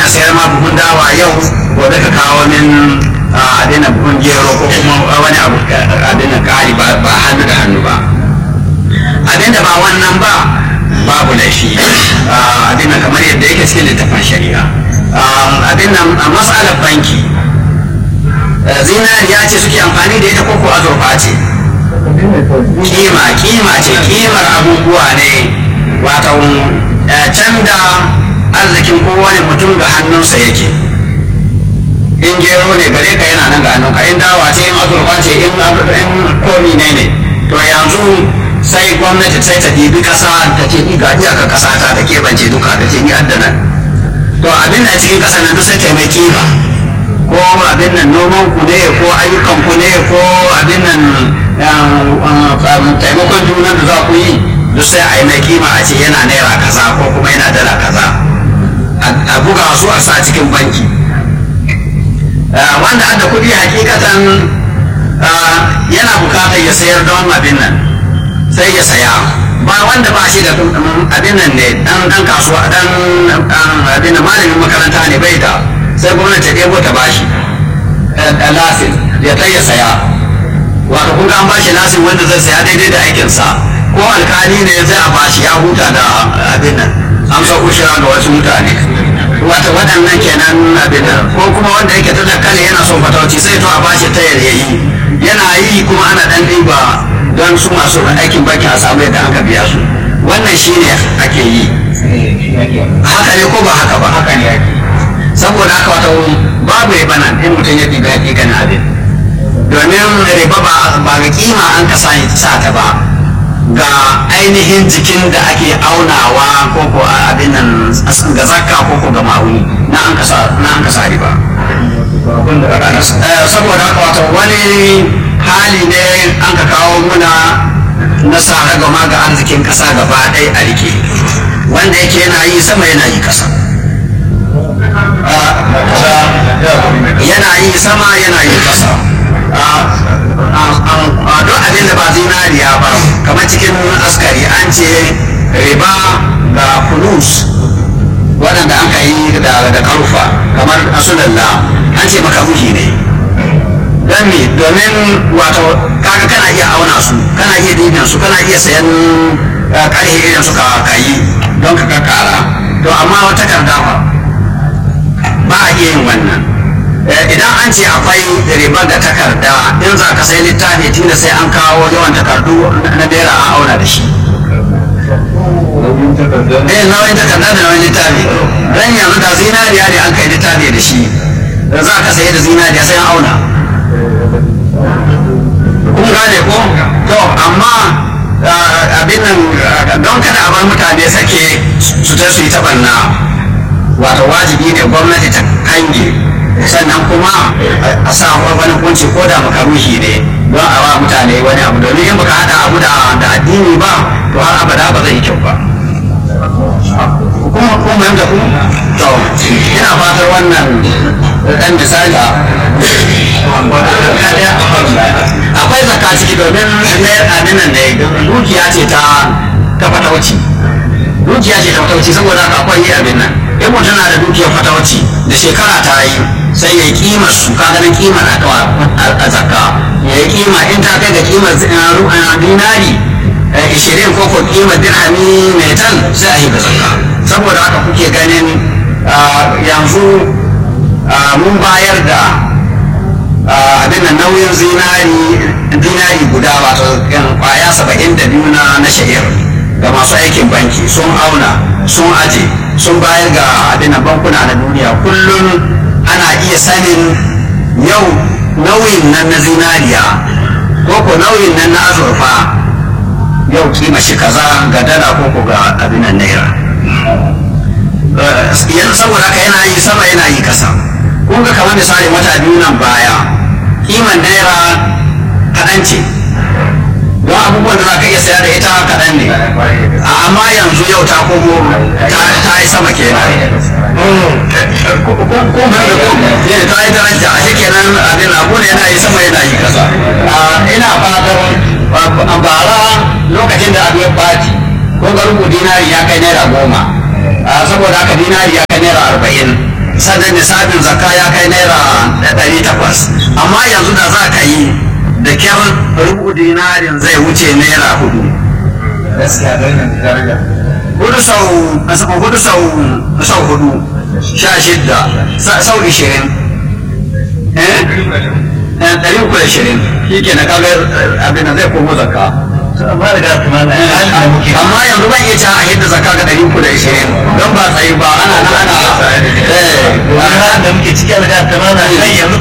ina sayar ma buhun dawa yau gobe ka kawo min adina buhun gero ko kuma wani abu adina kari ba hannu da hannu ba abinda ba wannan ba babu laifi abin kamar yadda yake cikin littafin shari'a abin nan a matsalar banki zinariya ce suke amfani da ita koko azurfa ce kima kima ce kimar abubuwa ne wato can da arzikin kowane mutum ga hannunsa yake in gero ne gare ka yana nan ga hannunka in dawa ce in azurfa ce in komi ne ne to yanzu sai gwamnati sai ta dibi kasa ta ce ni ga iyaka kasa ta ta keɓance duka ta ce ni addana to abin da cikin kasa nan duk sai taimaki ba ko abin nan noman ku ne ko ayyukan ku ne ko abin nan taimakon junan da za ku yi duk sai a yi mai kima a ce yana naira kaza ko kuma yana dala kaza a buga su a sa cikin banki wanda adda kuɗi hakikatan yana bukatar ya sayar don abin nan sai ya saya ba wanda ba shi da abin nan ne dan dan kasuwa dan abin nan malamin makaranta ne bai da sai gwamnati ta ɗebo ta bashi lasin ya ta ya saya wato kun an bashi lasin wanda zai saya daidai da aikinsa ko alkali ne zai a bashi ya huta da abin nan an sa ushira ga wasu mutane wata waɗannan kenan abin nan ko kuma wanda yake ta dakkale yana son fatauci sai to a bashi ta yayi yana yi kuma ana ɗan ɗiba don su masu aikin banki a samu yadda aka biya su wannan shi ne ake yi haka ne ko ba haka ba haka ne ake saboda haka wata babu riba nan in mutum ya ɗiga hakikan abin domin riba ba ga kima an ka sa ta ba ga ainihin jikin da ake aunawa ko ko abin nan ga zakka ko ko ga ma'uni na an kasa riba saboda haka wata wani hali ne an ka kawo muna na sa gama ga arzikin kasa gaba ɗaya a rike wanda yake yana yi sama yana yi kasa yana yi sama yana yi kasa duk abin da ba zinariya ba kamar cikin askari an ce riba ga fulus waɗanda aka yi da karufa kamar asulalla an ce makaruhi ne don me domin wato kaga kana iya auna su kana iya dibin su kana iya sayan karhe irin su ka yi don ka kakara to amma wata takarda ba ba a iya yin wannan idan an ce akwai riba da takarda in za ka sai littafi tunda sai an kawo yawan takardu na naira a auna da shi eh nauyin takarda da nauyin littafi don yanzu da zinariya ne an kai littafi da shi za ka sayi da zinariya sai an auna kun gane ko to amma abin nan don kada a bar mutane sake su ta su yi taɓanna wato wajibi ne gwamnati ta kange sannan kuma a sa wani kunci ko da makaruhi ne don a wa mutane wani abu domin in baka hada abu da addini ba to har abada ba zai yi kyau ba kuma kuma yanda ku to ina fatar wannan dan misali akwai zakka ciki domin abin nan ne dukiya ce ta ta fatauci dukiya ce ta fatauci saboda haka akwai abin nan in mutum na da dukiyar fatauci da shekara ta yi sai ya yi kimar su ka ganin kimar a zakka ya yi kima in ta kai ga kimar dinari ishirin ko ko kimar dirhami mai tan sai a yi da zakka saboda haka kuke ganin yanzu mun bayar da abin nan nauyin zinari dinari guda wato kwaya saba'in da biyu na sha'ir ga masu aikin banki sun auna sun aje sun bayar ga abin bankuna na duniya kullum ana iya sanin yau nauyin nan na zinariya ko ko nauyin nan na azurfa yau kima shi kaza ga dala ko ko ga abin nan naira yanzu saboda haka yana yi sama yana yi kasa kun ga kamar misali wata biyu nan baya kiman naira kaɗan ce don abubuwan da za ka iya saya da ita kaɗan ne amma yanzu yau ta komo ta yi sama kenan ko mai da ko ta yi daraja a shi kenan abin abu ne yana yi sama yana yi kasa ina fatan bara lokacin da abu ya ɓaci ko ga rubu dinari ya kai naira goma saboda haka dinari ya kai naira arba'in sannan nisabin zakka ya kai naira ɗari takwas amma yanzu da za ka yi da kyar rubu dinarin zai wuce naira hudu gaskiya don yanzu daraja hudu sau hudu sau sau hudu sha shidda sau ishirin eh ɗari uku da ishirin shi ke na kaga abin da zai komo zakka amma da gafi ma na hali da muke amma yanzu ban iya cewa a hidda zakka ga ɗari uku da ishirin don ba tsayi ba ana nan ana eh wani halin da muke ciki da gafi ma na kai yanzu